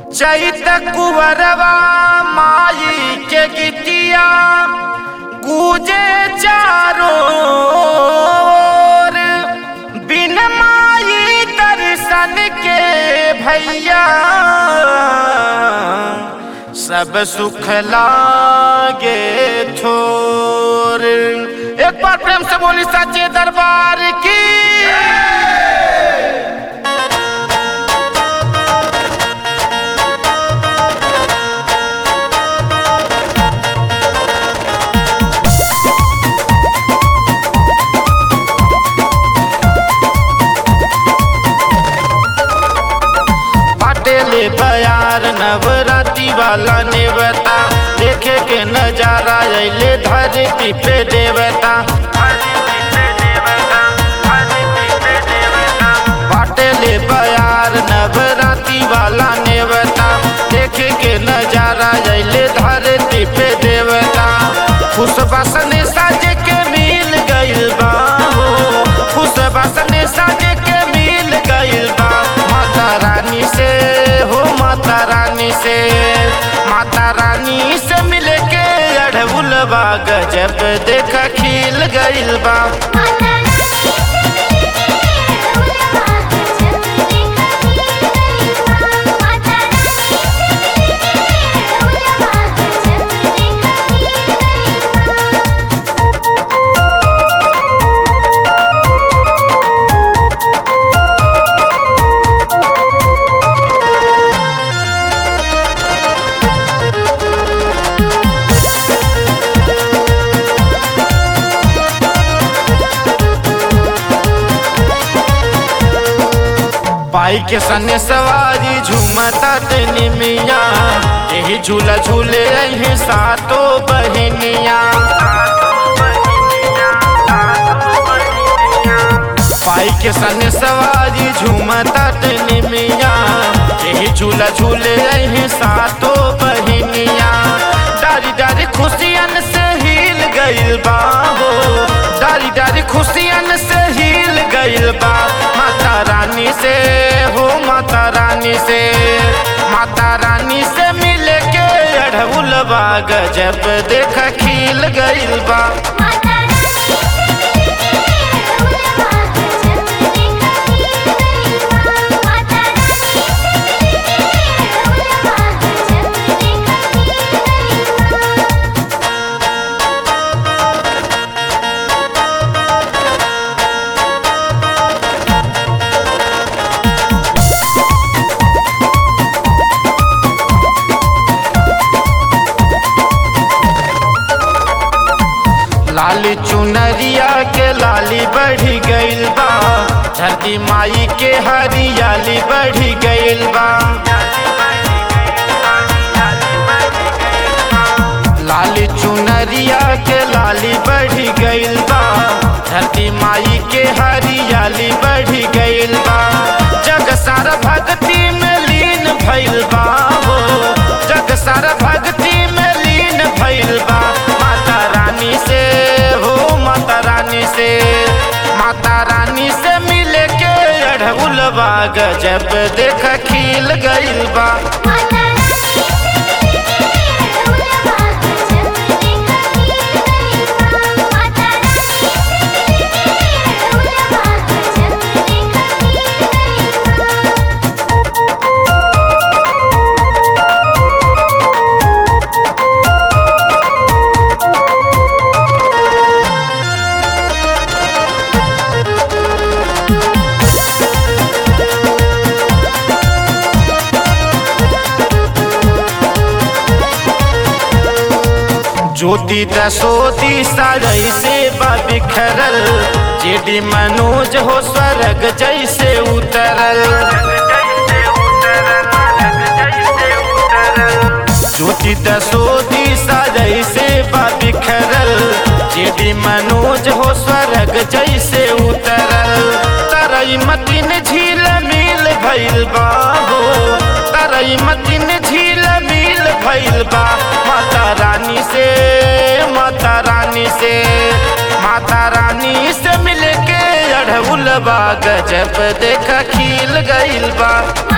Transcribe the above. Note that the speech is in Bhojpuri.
चैत कुवरवा माई के गीतिया गूंजे चारों ओर। बिन माई दर्शन के भैया सब सुख लागे छोर एक बार प्रेम से बोली सच्चे दरबार की पाटेले बयार नवराती वाला नेवता देखे के नजारा अले धरती पे देवता पाटेले बयार नवराती वाला नेवता देखे के नजारा अले धरती पे देवता खुश बसने साजे के मिल गइल बा हो खुश बसने साजे के मिल गइल बा माता रानी से हो माता रानी से माता रानी से मिले के अढ़उलबा गजब देखा खिल गइल बा माता रानी से मिले के उलवा गजब देखा खिल गइल बा माता रानी से मिले के उलवा गजब देखा खिल गइल बा पाई के सने सवारी झूमता तनी मिया यही झूला झूले अही सातो बहनिया पाई के सने सवारी झूमता तनी मिया यही झूला झूले अही सातो बहनिया डारी डारी खुशियन से हिल गइल बा हो डारी डारी खुशियन से हिल गइल बा माता रानी से हो माता रानी से माता रानी से मिले के अढ़उलबा गजब देख खिल गइल बा माता रानी से मिले के उलवा गजब देखा खिल गइल बा माता रानी से मिले के उलवा गजब देखा खिल गइल बा लाली चुनरिया के लाली बढ़ी गइल बा धरती माई के हरियाली बढ़ी गइल बा लाली चुनरिया के लाली बढ़ी गइल बा धरती माई के हरियाली बढ़ी गइल बा जग सारा भक्ति में लीन भइल बा हो जग सारा भक्ति में लीन भइल बा माता रानी से हो माता रानी से माता रानी से मिले के अढ़उलबा गजब देख खिल गइल बा माता रानी से मिले के उलवा गजब देखा खिल गइल बा माता रानी से मिले के उलवा गजब देखा खिल गइल बा ज्योति दसोती सारई से बा बिखरल जेडी मनोज हो स्वर्ग जैसे उतरल ज्योति दसोती सारई से बा बिखरल जेडी मनोज हो स्वर्ग जैसे उतरल तरई मतिन झील मिल भइल बा हो तरई मतिन झील मिल भइल बा माता रानी से माता रानी से माता रानी से मिल के अढ़उलबा गजब देख खिल गइल बा